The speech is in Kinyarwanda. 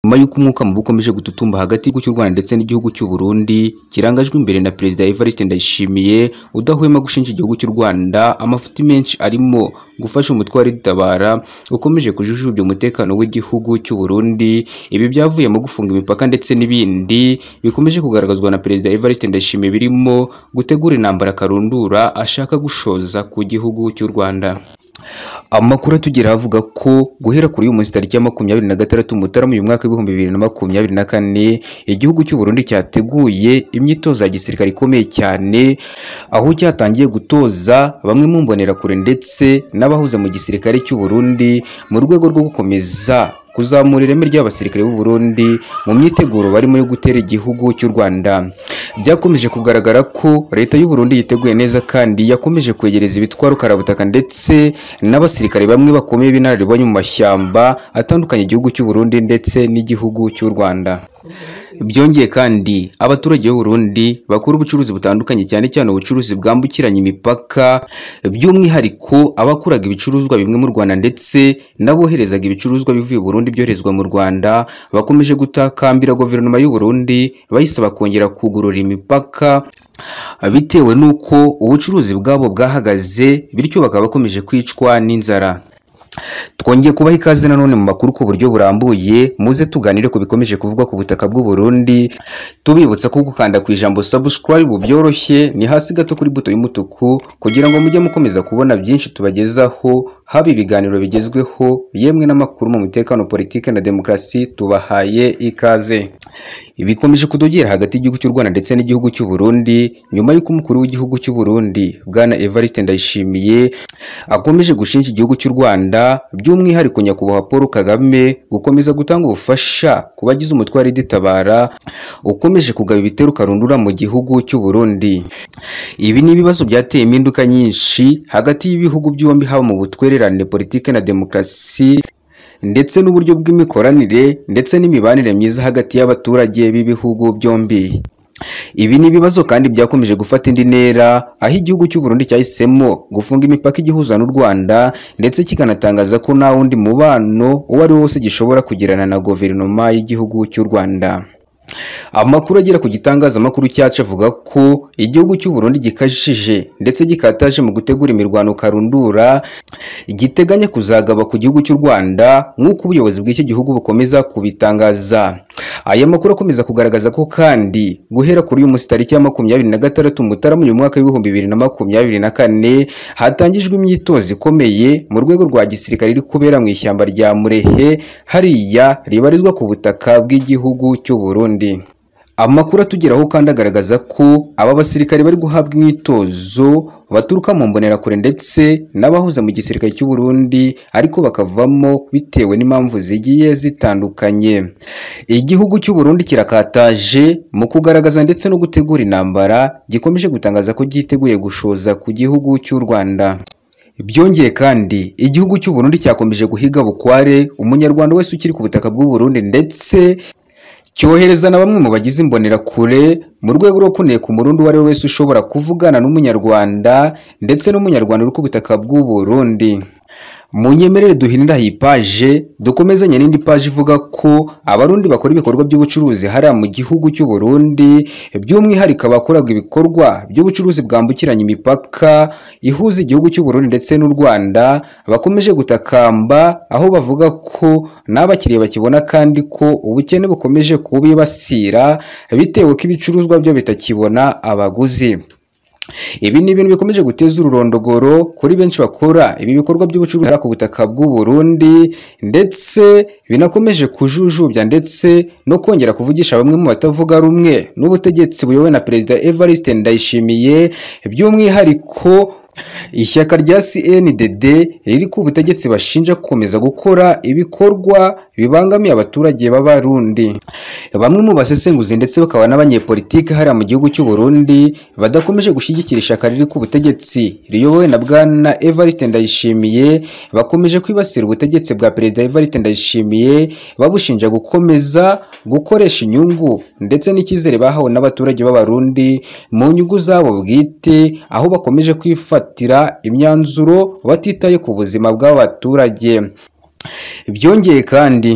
nyuma y'uko umwuka mubi ukomeje gututumba hagati y'igihugu cy'u Rwanda ndetse n'igihugu cy'u Burundi kirangajwe imbere na Perezida Evariste Ndayishimiye udahwema gushinja igihugu cy'u Rwanda amafuti menshi arimo gufasha umutwe wa ritabara ukomeje kujujubya umutekano w'igihugu cy'u Burundi ibi byavuye mu gufunga imipaka ndetse n'ibindi bikomeje kugaragazwa na Perezida Evariste Ndayishimiye birimo gutegura intambara karundura ashaka gushoza ku gihugu cy'u Rwanda Amakuru atugeraho avuga ko guhera kuri uyu munsi tariki ya makumyabiri na gatandatu Mutarama uyu mwaka w'ibihumbi bibiri na makumyabiri na kane igihugu cy'u Burundi cyateguye imyitozo ya gisirikare ikomeye cyane aho cyatangiye gutoza bamwe mu mbonerakure ndetse n'abahuza mu gisirikare cy'u Burundi mu rwego rwo gukomeza kuzamura ireme ry'abasirikare b'u Burundi mu myiteguro barimo yo gutera igihugu cy'u Rwanda byakomeje kugaragara ko leta y'u Burundi yiteguye neza kandi yakomeje kwegereza ibitwaro karabutaka ndetse n'abasirikare bamwe bakomeye b'inararibonye mu mashyamba atandukanye igihugu cy'u Burundi ndetse n'igihugu cy'u Rwanda byongeye kandi abaturage b'u Burundi bakora ubucuruzi butandukanye cyane cyane ubucuruzi bwambukiranya imipaka by'umwihariko abakuraga ibicuruzwa bimwe mu Rwanda ndetse n'aboherezaga ibicuruzwa bivuye i Burundi byoherezwa mu Rwanda bakomeje gutakambira guverinoma y'u Burundi bayisaba kongera kugurura imipaka bitewe n'uko ubucuruzi bwabo bwahagaze bityo bakaba bakomeje kwicwa n'inzara twongeye kubaha ikaze nanone mu makuru ku buryo burambuye muze tuganire ku bikomeje kuvugwa ku butaka bw'u Burundi tubibutsa ko gukanda ku ijambo subscribe byoroshye ni hasi gato kuri buto y'umutuku kugira ngo mujye mukomeza kubona byinshi tubagezaho haba ibiganiro bigezweho yemwe n'amakuru mu mutekano politike na demokarasi tubahaye ikaze bikomeje kudogera hagati y'igihugu cy'u Rwanda ndetse n'igihugu cy'u Burundi nyuma y'uko umukuru w'igihugu cy'u Burundi bwana Evariste Ndayishimiye akomeje gushinja igihugu cy'u Rwanda by'umwihariko nyakubahwa Paul Kagame gukomeza gutanga ubufasha ku bagize umutwe wa riditabara ukomeje kugaba ibitero karundura mu gihugu cy'u Burundi ibi ni ibibazo byateye impinduka nyinshi hagati y'ibihugu byombi haba mu butwererane politike na demokarasi ndetse n'uburyo bw'imikoranire ndetse n'imibanire myiza hagati y'abaturage b'ibihugu byombi ibi ni ibibazo kandi byakomeje gufata indi ntera aho igihugu cy'u Burundi cyahisemo gufunga imipaka igihuza n'u Rwanda ndetse kikanatangaza ko nta wundi mubano uwo ari wo wose gishobora kugirana na guverinoma y'igihugu cy'u Rwanda amakuru agera ku gitangazamakuru cyacu avuga ko igihugu cy'u Burundi gikajije ndetse gikataje mu gutegura imirwano karundura giteganya kuzagaba ku gihugu cy'u Rwanda nk'uko ubuyobozi bw'iki gihugu bukomeza kubitangaza aya makuru akomeza kugaragaza ko kandi guhera kuri uyu munsi tariki ya makumyabiri na gatandatu Mutarama uyu mwaka w'ibihumbi bibiri na makumyabiri na kane hatangijwe imyitozo ikomeye mu rwego rwa gisirikare iri kubera mu ishyamba rya Murehe hariya ribarizwa ku butaka bw'igihugu cy'u Burundi amakuru atugeraho kandi agaragaza ko aba basirikare bari guhabwa imyitozo baturuka mu mbonerakure ndetse n'abahuza mu gisirikare cy'u Burundi ariko bakavamo bitewe n'impamvu zigiye zitandukanye igihugu cy'u Burundi kirakataje mu kugaragaza ndetse no gutegura intambara gikomeje gutangaza ko giteguye gushoza ku gihugu cy'u Rwanda byongeye kandi igihugu cy'u Burundi cyakomeje guhiga bukware umunyarwanda wese ukiri ku butaka bw'u Burundi ndetse cyohereza na bamwe mu bagize imbonerakure mu rwego rwo kuneka umurundi uwo ari we wese ushobora kuvugana n'umunyarwanda ndetse n'umunyarwanda uri ku butaka bw'u Burundi munyemerere duhinira iyi paje dukomezanye n'indi paje ivuga ko abarundi bakora ibikorwa by'ubucuruzi hariya mu gihugu cy'u Burundi by'umwihariko abakoraga ibikorwa by'ubucuruzi bwambukiranya imipaka ihuza igihugu cy'u Burundi ndetse n'u Rwanda bakomeje gutakamba aho bavuga ko n'abakiriya bakibona kandi ko ubukene bukomeje kubibasira bitewe ko ibicuruzwa byo bitakibona abaguzi ibi ni ibintu bikomeje guteza ururondogoro kuri benshi bakora ibi bikorwa by'ubucuruzi ku butaka bw'u Burundi ndetse binakomeje kujujubya ndetse no kongera kuvugisha bamwe mu batavuga rumwe n'ubutegetsi buyobowe na Perezida Evariste Ndayishimiye by'umwihariko ishyaka rya CNDD riri ku butegetsi bashinja gukomeza gukora ibikorwa bibangamiye abaturage b'abarundi bamwe mu basesenguzi ndetse bakaba n'abanyepolitike hariya mu gihugu cy'u Burundi badakomeje gushyigikira ishyaka riri ku butegetsi riyobowe na bwana Evariste Ndayishimiye bakomeje kwibasira ubutegetsi bwa Perezida Evariste Ndayishimiye babushinja gukomeza gukoresha inyungu ndetse n'icyizere bahawe n'abaturage b'abarundi mu nyungu zabo bwite aho bakomeje kwifatira imyanzuro batitaye ku buzima bw'abaturage byongeye kandi